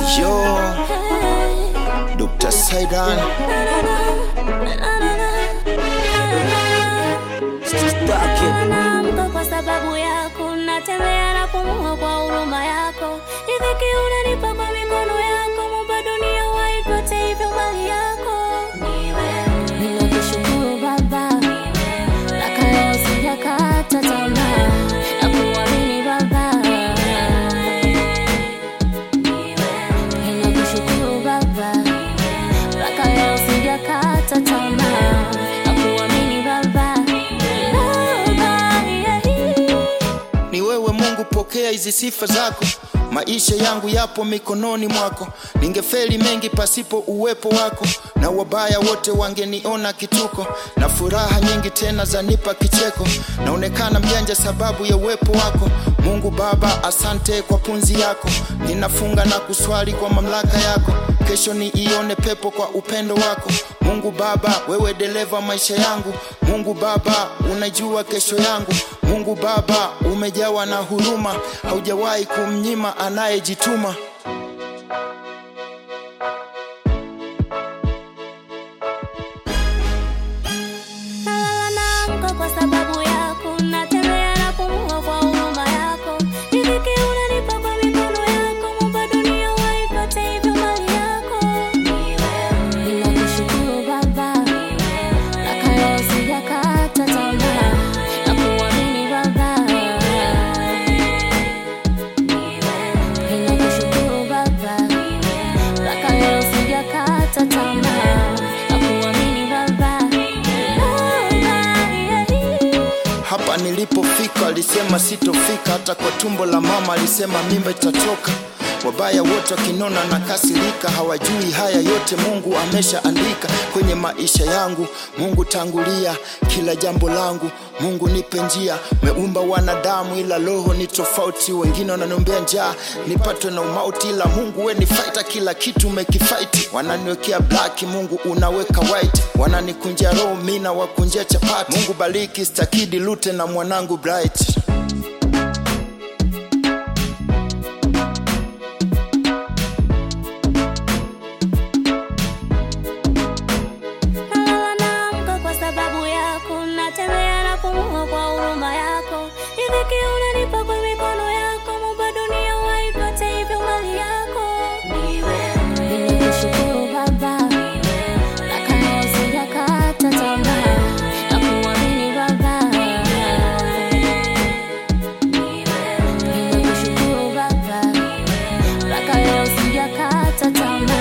Yo, Dr. Saidan Naamka kwa sababu yako, natembea na pumua kwa huruma yako. Riziki unanipa kwa mikono yako, Muumba dunia waipate hivyo mali yako. Ninakushukuru Baba, mpaka leo sijakata tamaa na kuamini Baba. Ninakushukuru Baba, mpaka leo sijakata tamaa na kuamini Baba. Baba, yeah. ni wewe Mungu, pokea hizi sifa zako. Maisha yangu yapo mikononi mwako, ningefeli mengi pasipo uwepo wako, na wabaya wote wangeniona kituko, na furaha nyingi tena zanipa kicheko. Naonekana mjanja sababu ya uwepo wako Mungu Baba, asante kwa punzi yako. Ninafunga na kuswali kwa mamlaka yako, kesho niione pepo kwa upendo wako. Mungu Baba, wewe dereva maisha yangu. Mungu Baba, unajua kesho yangu. Mungu Baba, umejawa na huruma, haujawahi kumnyima anayejituma. Nalala naamka kwa sababu yako, natembea na pumua kwa huruma yako. Riziki unanipa kwa mikono yako, Muumba dunia waipate hivyo mali yako. Ninakushukuru Baba, mpaka leo sijakata tamaa na kuamini Baba. Ninakushukuru Baba, mpaka leo sijakata tamaa na kuamini Baba. Baba, yeah. Hapa nilipofika alisema sitofika, hata kwa tumbo la mama alisema mimba itatoka. Wabaya wote wakinona na kasirika, hawajui haya yote Mungu ameshaandika kwenye maisha yangu. Mungu tangulia kila jambo langu, Mungu nipe njia. Meumba wanadamu ila roho ni tofauti, wengine wananiombea njaa nipatwe na umauti, ila Mungu we ni fighter, kila kitu umekifight. Wananiwekea black, Mungu unaweka white, wananikunjia roho, mimi na wakunjia chapati. Mungu bariki stakidi lute na mwanangu bright. Nalala naamka kwa sababu yako, natembea na pumua kwa huruma yako. Riziki unanipa kwa mikono yako, Muumba dunia waipate hivyo mali yako. Ninakushukuru Baba, mpaka leo sijakata tamaa na kuamini Baba. Ninakushukuru Baba, mpaka leo sijakata tamaa